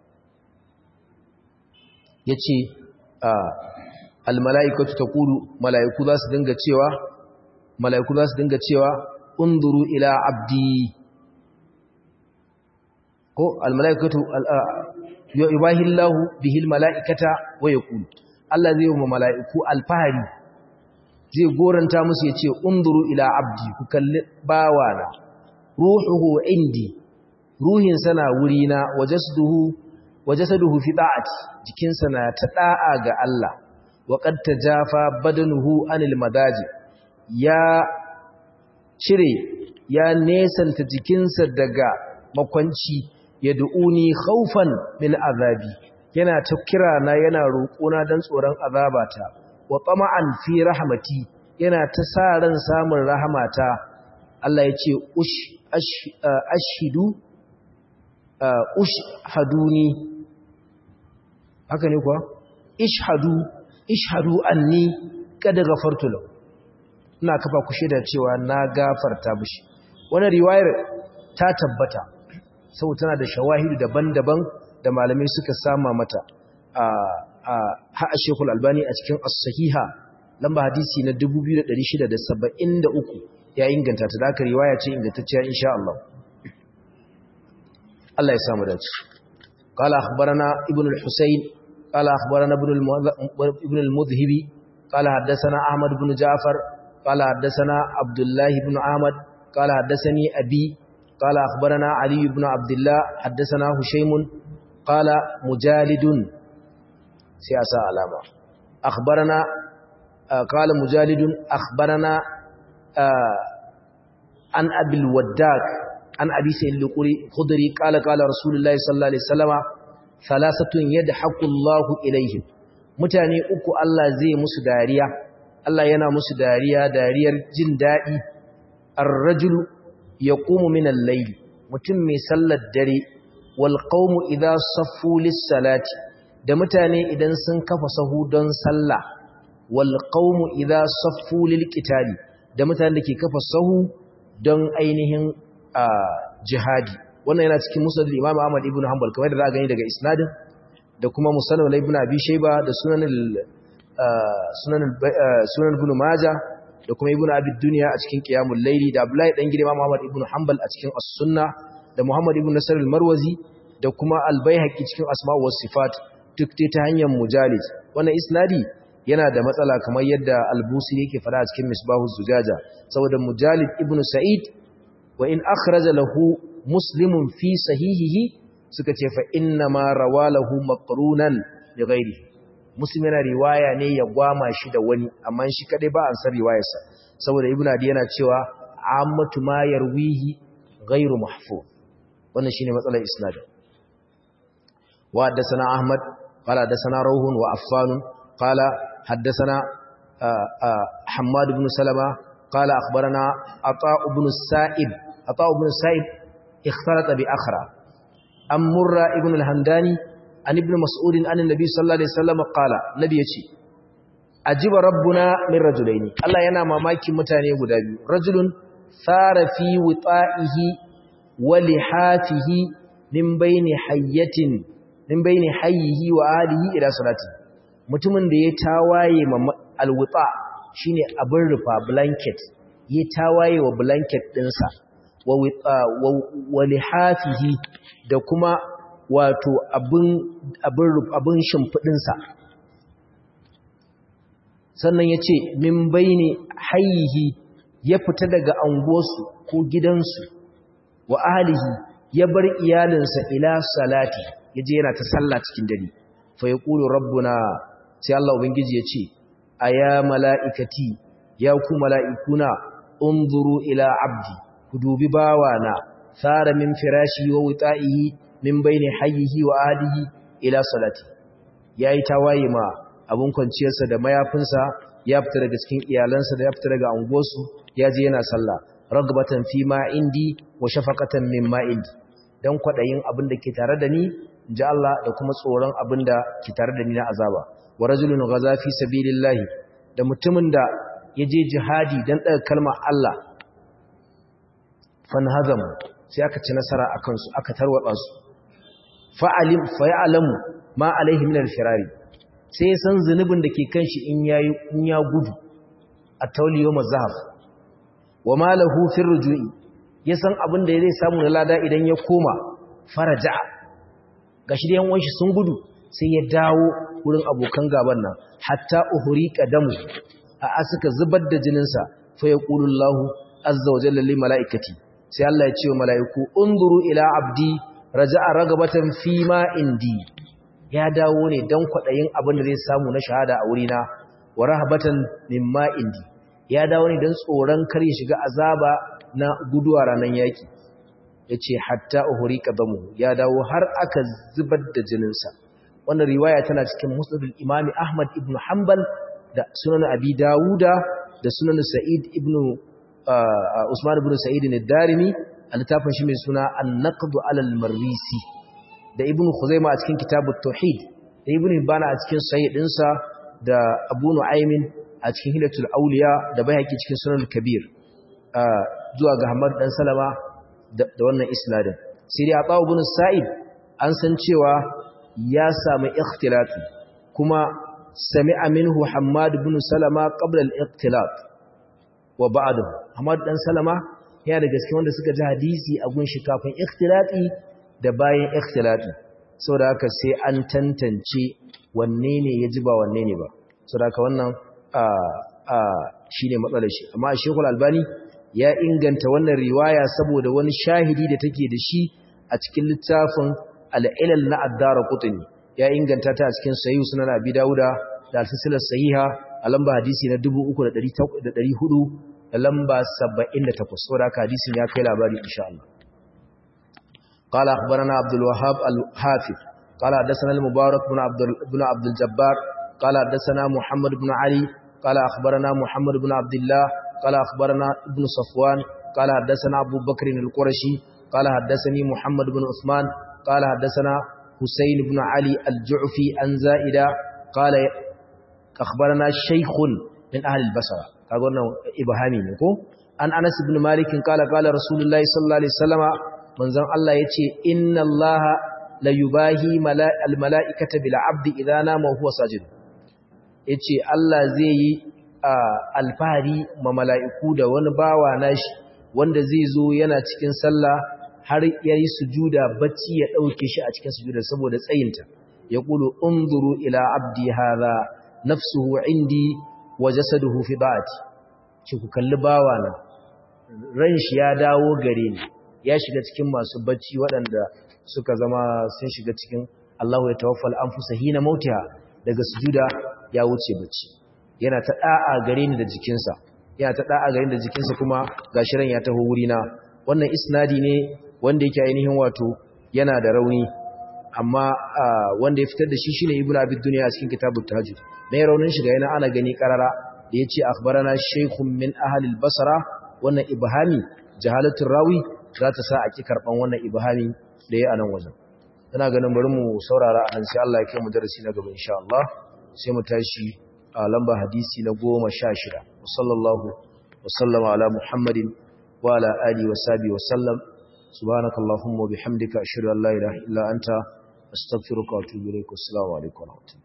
ya ce almala'ikatu ta kudu mala'iku za su dinga cewa mala'iku za su dinga cewa unduru ila abdi ko almala'ikatu yubahillahu bihil mala'ikata wa yaqulu Allah zai yi mala'iku alfahari zai goranta musu ya ce unduru ila abdi ku kalli bawana ruhuhu indi ruhin sana wurina wajasduhu wajasaduhu fi da'ati jikinsa na ta da'a ga Allah wa qad tajafa badanuhu anil madaji ya cire ya nesanta jikinsa daga makwanci yad'uni khawfan min azabi yana ta kira na yana roƙona dan tsoron azabata wa tama'an fi rahmati yana ta sa ran samun rahmata Allah ya ce ush ashhidu ushhaduni haka ne kuwa ishhadu ishhadu anni kada gafartu lahu ina kafa ku shaida cewa na gafarta mishi wannan riwayar ta tabbata saboda tana da shawahidu daban-daban da malamai suka sama mata a a ha Sheikhul Albani a cikin As-Sahiha lamba hadisi na 2673 ya inganta ta da aka riwaya ce ingantacciya insha Allah Allah ya samu dace قال أخبرنا ابن الحسين قال أخبرنا ابن المذهبي قال حدثنا أحمد بن جعفر قال حدثنا عبد الله بن عامد قال حدثني أبي قال أخبرنا علي بن عبد الله حدثنا هشيم قال مجالد سياسة علامة أخبرنا قال مجالد أخبرنا عن أبي الوداك عن أبي سيد الخضري قال قال رسول الله صلى الله عليه وسلم ثلاثة يدحق الله إليهم mutane uku Allah zai musu dariya Allah yana musu dariya dariyar jin daɗi ar-rajulu yaqumu min al-layl mutum mai sallar dare wal qawmu idha saffu lis-salati da mutane idan sun kafa sahu don sallah wal qawmu idha saffu lil-qitali da mutane da ke kafa sahu don ainihin jihadi wannan yana cikin musnad Imam Ahmad ibn Hanbal kamar da za a gani daga isnadin da kuma musannad ibn Abi Shayba da sunan sunan sunan ibn Majah da kuma ibn Abi Dunya a cikin Qiyamul Layli da Abdullahi dan gidan Imam Ahmad ibn Hanbal a cikin As-Sunnah da Muhammad ibn Nasr al-Marwazi da kuma Al-Baihaqi cikin Asma' was Sifat duk dai ta hanyar mujalid wannan isnadi yana da matsala kamar yadda Al-Busiri yake fara a cikin Misbahuz Zujaja saboda Mujalid ibn Sa'id wa in akhraja lahu muslimun fi sahihihi suka ce fa inna ma rawalahu maqrunan bi ghairi muslim yana riwaya ne ya gwama shi da wani amma shi kadai ba an san riwayarsa saboda ibnu adi yana cewa ammatu ma yarwihi ghairu mahfuz wannan shine matsalar isnad wa haddathana ahmad qala haddathana rawhun wa affan qala haddathana hammad ibn salama qala akhbarana ata ibn sa'ib ata ibn sa'ib اختلط بأخرى أم مرة ابن الهمداني عن ابن مسعود عن النبي صلى الله عليه وسلم قال نبي يشي أجيب ربنا من رجلين الله ينام ماكي متاني قدابي رجل ثار في وطائه ولحافه من بين حية من بين حيه وآله إلى صلاته mutumin da ya tawaye ma alwuta shine abin rufa blanket ya tawaye wa blanket dinsa wa lihafihi da kuma wato abin abin abin shimfidinsa sannan yace min baini hayyihi ya fita daga anguwarsu ko gidansu wa ahlihi ya bar iyalinsa ila salati yaje yana ta sallah cikin dare fa yaqulu rabbuna sai Allah ubangiji yace aya malaikati ya ku malaikuna unzuru ila abdi ku dubi bawana sara min firashi wa wita'ihi min baini hayyihi wa ahlihi ila salati yayi tawaye ma abun kwanciyarsa da mayafinsa ya fita daga cikin iyalansa da ya fita daga anguwarsu ya je yana sallah ragbatan fi ma indi wa shafaqatan mimma indi dan kwadayin abin da ke tare da ni inji Allah da kuma tsoron abin da ke tare da ni na azaba wa rajulun ghaza fi sabilillah da mutumin da yaje jihadi dan daga kalmar Allah fanhazam sai aka ci nasara akan su aka tarwatsa su fa'alim fa ya'lamu ma alaihi min al-firari sai ya san zunubin da ke kan shi in ya gudu a tauliyo mazahaf wa malahu fir rujui ya san abin da zai samu na lada idan ya koma faraja gashi da yan sun gudu sai ya dawo wurin abokan gaban nan hatta uhuri qadamu a asuka zubar da jininsa fa yaqulu Allahu azza wa jalla lil malaikati sai Allah ya ce wa malaiku unzuru ila abdi raja'a ragabatan fi ma indi ya dawo ne don kwaɗayin abin da zai samu na shahada a wurina wa rahabatan mimma indi ya dawo ne don tsoron kar ya shiga azaba na guduwa ranar yaƙi ya ce hatta uhuri ƙazamu ya dawo har aka zubar da jininsa wannan riwaya tana cikin musnadul imami ahmad ibn hanbal da sunan abi dawuda da sunan sa'id ibn usman ibn sa'id ad-darimi a littafin shi mai suna an-naqdu alal marwisi da ibn Khuzaima a cikin kitabut tauhid da ibn Hibban a cikin sahih dinsa da Abu Nu'aymin a cikin hilatul awliya da Baihaqi cikin sunan kabir zuwa ga Ahmad dan Salama da wannan isnadin sai dai Abu ibn Sa'id an san cewa ya samu ikhtilati kuma sami'a minhu Hammad ibn Salama qabla al-ikhtilat wa ba'dahu Ahmad dan Salama yana da gaske wanda suka ji hadisi a gunshi kafin ikhtilati da bayan ikhtilati saboda haka sai an tantance wanne ne ya ji ba wanne ne ba saboda haka wannan shine matsalar shi amma Sheikhul Albani ya inganta wannan riwaya saboda wani shahidi da take da shi a cikin littafin Al-Ilal na Ad-Darqutni ya inganta ta a cikin Sahih Sunan Abi Dawuda da Al-Silsilah Sahiha a lamba hadisi na 3400 da lamba 78 saboda haka hadisin ya kai labari insha Allah قال أخبرنا عبد الوهاب الحافظ قال حدثنا المبارك بن عبد بن عبد الجبار قال حدثنا محمد بن علي قال أخبرنا محمد بن عبد الله قال أخبرنا ابن صفوان قال حدثنا أبو بكر القرشي قال حدثني محمد بن عثمان قال حدثنا حسين بن علي الجعفي عن زائدة قال أخبرنا شيخ من أهل البصرة قالوا إبهامي نكو عن أنس بن مالك قال قال رسول الله صلى الله عليه وسلم manzon Allah ya ce inna Allah la yubahi almala'ikata bil abdi idza nama huwa sajid yace Allah zai yi alfahari ma mala'iku da wani bawa nashi wanda zai zo yana cikin sallah har yayi sujuda bacci ya dauke shi a cikin sujuda saboda tsayinta yaqulu unzuru ila abdi hadha nafsuhu indi wa jasaduhu fi da'ati ki ku kalli bawa na ran shi ya dawo gare ni ya shiga cikin masu bacci waɗanda suka zama sun shiga cikin Allahu ya tawaffal anfusa hina mautiha daga sujuda ya wuce bacci yana ta da'a gare ni da jikinsa yana ta da'a gare ni da jikinsa kuma gashi ran ya taho wurina wannan isnadi ne wanda yake ainihin wato yana da rauni amma wanda ya fitar da shi shine ibnu abid dunya a cikin kitabut tahajjud mai raunin shiga yana ana gani karara da yace akhbarana shaykhun min ahli al-basra wannan ibhami jahalatul rawi za ta sa a ki karɓan wannan ibahami da ya a nan wajen ina ganin bari mu saurara a nan sai Allah ya kai mu darasi na gaba insha Allah sai mu tashi a lamba hadisi na goma sha shida sallallahu wa sallama ala muhammadin wa ala alihi wa sahbihi wa sallam subhanaka allahumma wa bihamdika ashhadu an la ilaha illa anta astaghfiruka wa atubu ilaik assalamu alaikum wa rahmatullahi